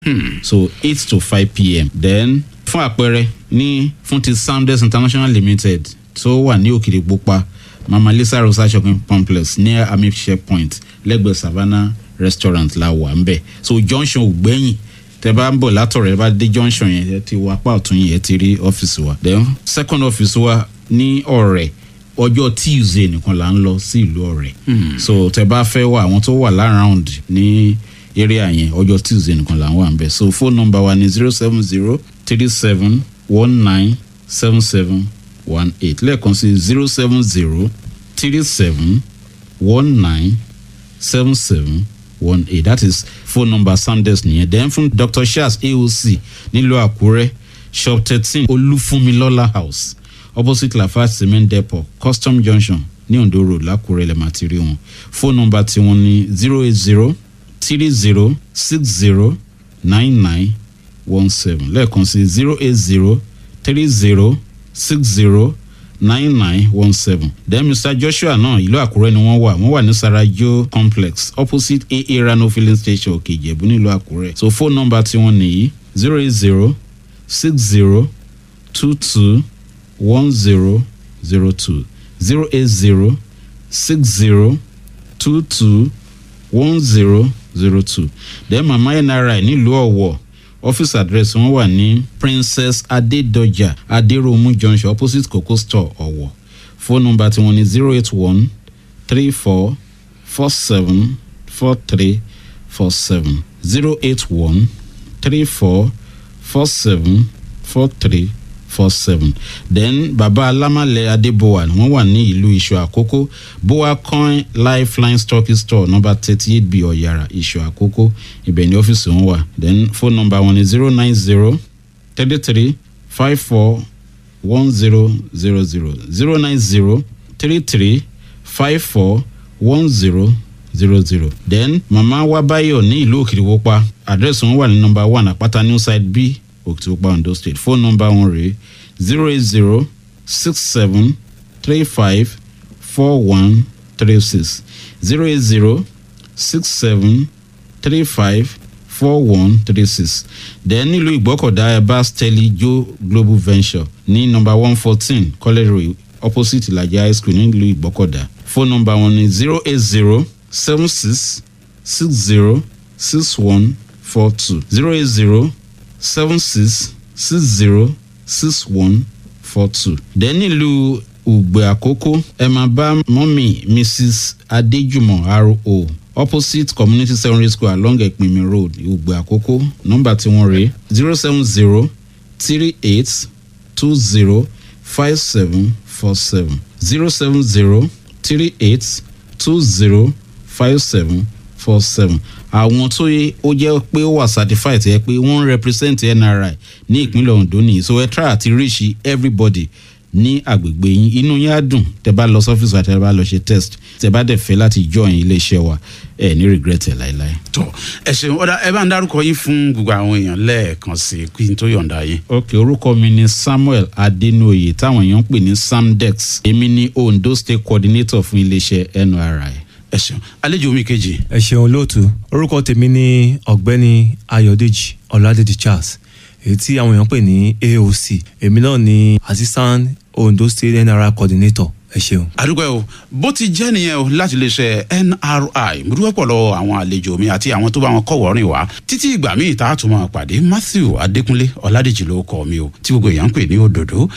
so eight to five pm then fún àpẹẹrẹ ní fún ti sounders international limited tó wà ní òkìrì pupa mama lisa rosa shopping complex near army checkpoint lẹ́gbẹ̀ẹ́ savannah restaurant la wà ń bẹ̀ so junction ò gbẹ́yìn tẹ bá ń bọ̀ látọ̀rẹ́ bá dé junction yẹn ẹ ti wọ apá ọ̀tún yẹn ẹ ti rí ọ́fíìsì wa then second office wa ní ọ̀rẹ́ ọjọ́ tuesday nìkan là ń lọ sí ìlú ọ̀rẹ́ so tẹ bá fẹ́ wà àwọn tó wà láround ní area yẹn ọjọ́ tuesday nìkan là ń wà ń bẹ̀ so phone number wa ni zero seven zero three seven one nine seven seven one eight lẹ́ẹ̀kan sí zero seven zero three seven one nine seven seven one eight that is phone number sanders nìyẹn then fún dr shaz aoc nílùú àkúrẹ́ shop thirteen olúfúnmilọ́lá house opposite lafarge cement depot custom junction ní ondo road lákúrẹ́ lẹ́ẹ̀ máa ti rí wọn phone number tiwọn ní zero eight zero three zero six zero nine nine one seven lẹ́ẹ̀kan sí zero eight zero three zero six zero nine nine one seven then mr joshua náà ìlú àkúrẹ́ ni wọ́n wà wọ́n wà ní sarajo complex opposite aa rano filling station òkè ìjẹ̀bú nílùú àkúrẹ́ so phone number tiwọn nìyí zero eight zero six zero two two one zero zero two zero eight zero six zero two two one zero zero two then mama nri nílùú ọ̀wọ̀ office address wọn wà ní princess adedoja aderomu junction opposite coco store ọ̀wọ̀ phone number tiwọn ní zero eight one three four four seven four three four seven zero eight one three four four seven four three four seven then baba alamale adebowa wọn wà ní ìlú iṣu àkókò boa coin lifeline stock store number thirty eight b ọ̀yàrá iṣu àkókò ibẹ̀ ní ọ́fíìsì wọn wà then phone number wọn ni zero nine zero thirty three five four one zero zero zero zero nine zero three three five four one zero zero zero then mama wabayo ní ìlú òkìrìwọ́pá àdírẹ́sì wọn wà ní number one àpáta new side b òkìtìwọ́pá ondo state phone number wọn rèé zero eight zero six seven three five four one three six zero eight zero six seven three five four one three six then nílùú ìgbọ́kọ̀dá ẹ̀bá steli joe global venture ní number one fourteen college road opposite ìlàjà high school nílùú ìgbọ́kọ̀dá phone number wọn ni zero eight zero seven six six zero six one four two zero eight zero seven six six zero six one four two. then nílùú ùgbẹ́ àkókò ẹ máa bá mọ́mì mrs adéjùmọ̀ ro opposite community secondary school along ẹ̀pìnmi road ùgbẹ́ àkókò nọ́mbà tí wọ́n rèé zero seven zero three eight two zero five seven four seven zero seven zero three eight two zero five seven four seven àwọn tó yẹ ó jẹ́ pé ó wà certified yẹ pé wọ́n ń represent nri ní ìpínlẹ̀ ondo nìyí so ẹ try àti reach everybody ní àgbègbè yín inú yín á dùn tẹ bá lọ sọ́fíìsì àti tẹ bá lọ ṣe test tẹ bá dẹ̀ fẹ́ láti join iléeṣẹ́ wa ẹ ní regret ẹ láéláé. tọ ẹ ṣeun ọ̀dà ẹ bá ń dárúkọ yín fún gbogbo àwọn èèyàn lẹ́ẹ̀kan sí i kí n tó yọ̀ǹda yín. ok orúkọ mi ni samuel adenoye táwọn èèyàn ń pè ní samdex èmi ní ondo state coordinator fún iléeṣẹ́ nri ẹ ṣeun àlejò mi kejì. ẹ ṣeun lóòtú orúkọ tèmi ní ọ̀gbẹ́ni ayọ̀dèjì ọ̀làdèjì charles èyí tí àwọn èèyàn pè ní aoc èmi náà ní assistant ondo state nri coordinator ẹ ṣeun. àdúgbò ẹ o bó ti jẹ́ nìyẹn o láti lè ṣe nri mo dúpẹ́ pọ̀ lọ́wọ́ àwọn àlejò mi àti àwọn tó bá wọn kọ̀wọ́ rìn wá títí ìgbà míì tá a tún máa pàdé matthew adékúnlé ọ̀làdèjì ló kọ́ mi o tí gbogbo èèyàn ń pè ní òdòdó